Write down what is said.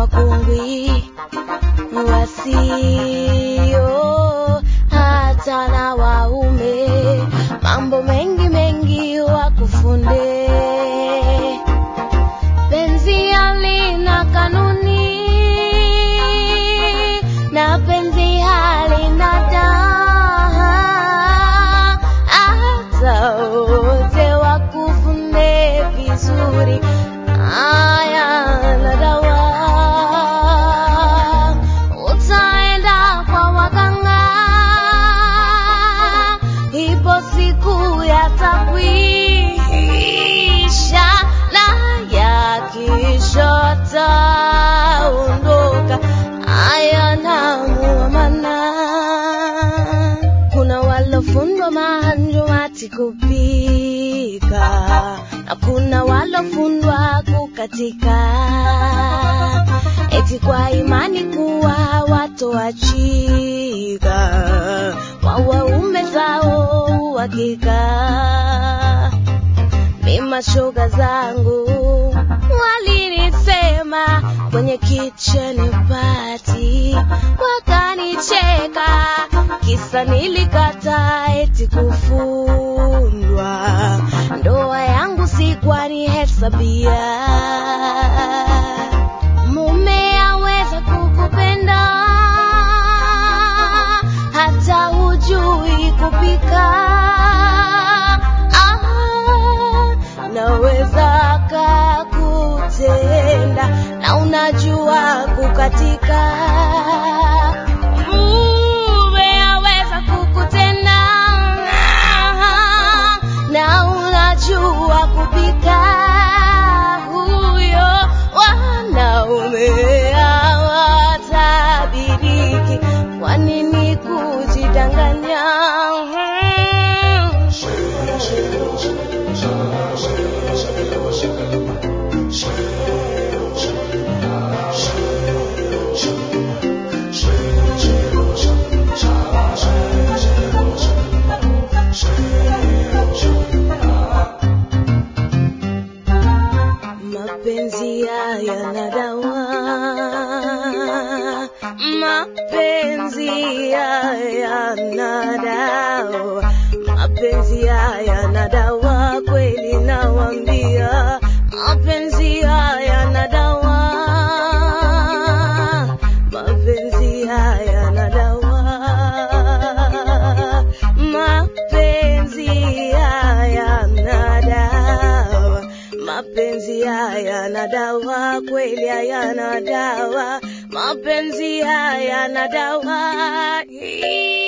wakungwi wasio hata na waume, mambo mengi mengi wakufunde. Penzi halina kanuni na penzi halina daa, hata wote wakufunde vizuri aya na dawa. Utaenda kwa waganga, ipo siku yatakwisha, na yakisha taondoka, aya na muamana. Kuna walofundwa mahanjo ati kupika na kuna walofundwa kukatika, eti kwa imani kuwa watoachika kwa waume zao uhakika. Mi mashoga zangu walinisema kwenye kitchen party, wakanicheka kisa nilikata eti kufundwa. Ndoa yangu sikwani hesabia mume aweza kukupenda hata hujui kupika ah, naweza kakutenda na unajua kukatika mume aweza kukutenda na unajua kupika huyo wanaume hawatabiriki kwa nini kujidanganya mapenzi haya na dawa mapenzi haya na dawa mapenzi haya na dawa kweli nawambia mapenzi haya na dawa mapenzi haya na dawa mapenzi haya na dawa mapenzi haya na dawa kweli hayana dawa mapenzi haya na dawa